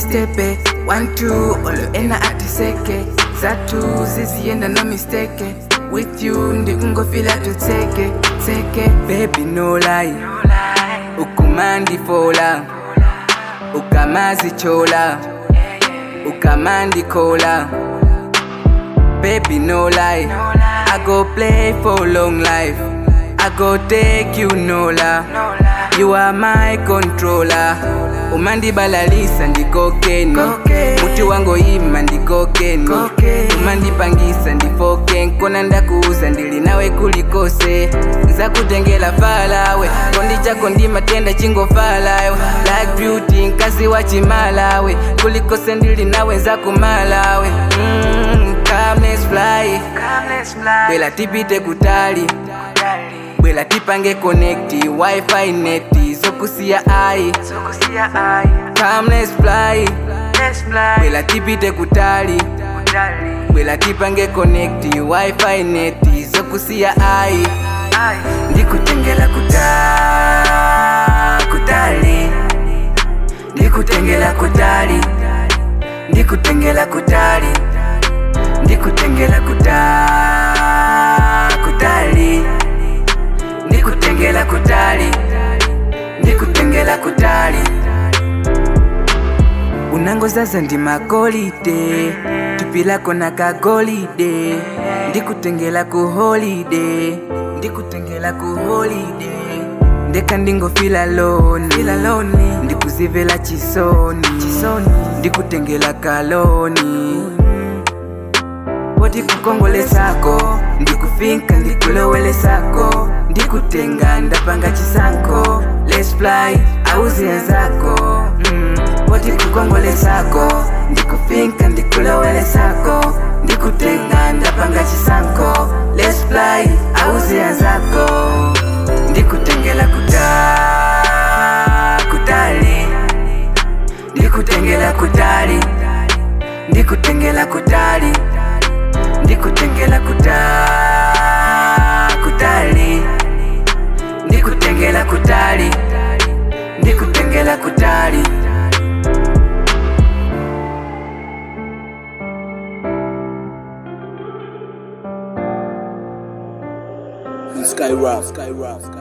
stepe one two olo ena atiseke zatu ziziyenda no mistake with you ndikungofila tutseke tseke baby no lie ukumandifola ukamazichola ukamandikola baby no lie i go play for long life i go take you nola you are my controller umandibalalisa ndikokeni muti wango ima ndikokeni umandipangisa ndifoken kona ndakuuza ndili nawe kulikose nzakutengela falawe kondi chako ndimatenda chingofalawe like beauty nkazi wa chimalawe kulikose ndili nawe nzakumalawe mm, come let's fly bwela tipite kutali bwela tipange connecti wifi neti zokusiya ai come let's fly bwela tipite kutali bwela tipange connecti wifi neti zokusiya ai ndikutengela kuta kutali ndikutengela kutali ndikutengela kutali ndikutengela kuta kutali ndikutengela kutali ndikutengela kutali unangozaza ndi magolide tupilako na kagolide ndikutengela ku holide ndikutengela ku holide ndeka ndingofila loni fila loni ndikuzivela chisoni chisoni ndikutengela kaloni poti kukongolesako ndikufinka ndikulowelesako ndikutenga ndapanga chisanko let's fly auziya zako mm. poti kukongolesako ndikufinka ndikulowelesako ndikutenga ndapanga chisanko let's fly auziya zako ndikutengela kuta kutali ndikutengela kutali ndikutengela kutali ndikutengela kuta kutali ndikutengela kutali ndikutengela kutali Sky Rough, Sky Rough, Sky